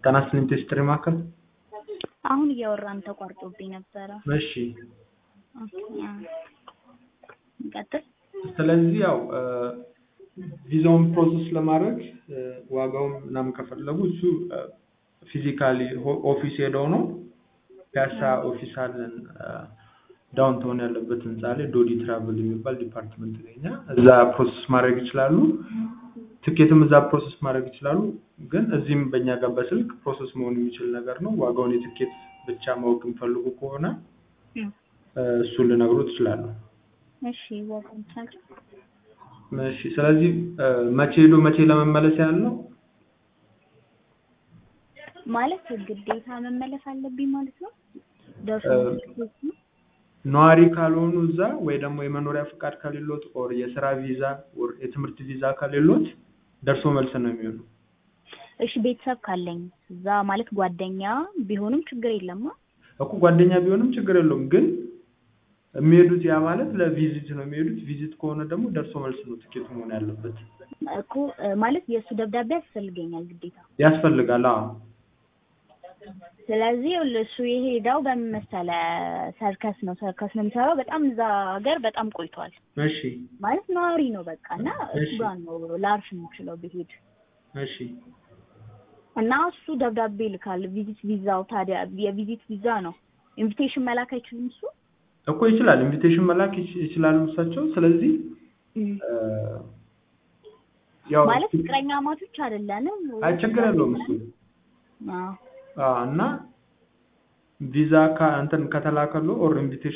ጤና ይስጥልኝ ቴስትሪ ማዕከል። አሁን እያወራን ተቋርጦብኝ ነበረ። እሺ ኦኬ፣ አዎ። እንቀጥል። ስለዚህ ያው ቪዛውን ፕሮሰስ ለማድረግ ዋጋውን ምናምን ከፈለጉ እሱ ፊዚካሊ ኦፊስ ሄደው ነው። ፒያሳ ኦፊስ አለን ዳውንታውን ያለበት ህንፃ ላይ ዶዲ ትራቭል የሚባል ዲፓርትመንት ላይ እኛ እዛ ፕሮሰስ ማድረግ ይችላሉ። ትኬትም እዛ ፕሮሰስ ማድረግ ይችላሉ። ግን እዚህም በእኛ ጋር በስልክ ፕሮሰስ መሆን የሚችል ነገር ነው። ዋጋውን የትኬት ብቻ ማወቅ የሚፈልጉ ከሆነ እም፣ እሱን ልነግሩ ትችላለሁ። እሺ ዋጋውን ትነግረኝ? እሺ ስለዚህ መቼ ሄዶ መቼ ለመመለስ ያለው ማለት ግዴታ መመለስ አለብኝ ማለት ነው? ደርሶ መልስ ነው? ነዋሪ ካልሆኑ እዛ ወይ ደግሞ የመኖሪያ ፍቃድ ከሌሎት ኦር የስራ ቪዛ ኦር የትምህርት ቪዛ ከሌሎት ደርሶ መልስ ነው የሚሆነው። እሺ ቤተሰብ ካለኝ እዛ ማለት ጓደኛ ቢሆንም ችግር የለማ። እኮ ጓደኛ ቢሆንም ችግር የለውም። ግን የሚሄዱት ያ ማለት ለቪዚት ነው የሚሄዱት። ቪዚት ከሆነ ደግሞ ደርሶ መልስ ነው ትኬቱ መሆን ያለበት። እኮ ማለት የእሱ ደብዳቤ ያስፈልገኛል ግዴታ። ያስፈልጋል። አዎ ስለዚህ እሱ የሄደው በምን መሰለህ ሰርከስ ነው ሰርከስ ነው የሚሰራው። በጣም እዛ ሀገር በጣም ቆይቷል እሺ ማለት ነዋሪ ነው በቃ እና እሱ እሺ። ጋር ነው ላርፍ የምችለው ብሄድ እሺ እና እሱ ደብዳቤ ይልካል። ቪዚት ቪዛው ታዲያ የቪዚት ቪዛ ነው። ኢንቪቴሽን መላክ አይችልም እሱ። እኮ ይችላል። ኢንቪቴሽን መላክ ይች- ይችላሉ እሳቸው። ስለዚህ እ፣ ያው ማለት ፍቅረኛ ማቾች አይደለንም። አይ ችግር የለውም እሱ አዎ አዎ። እና ቪዛ ካ እንትን ከተላከሉ ኦር ኢንቪቴሽን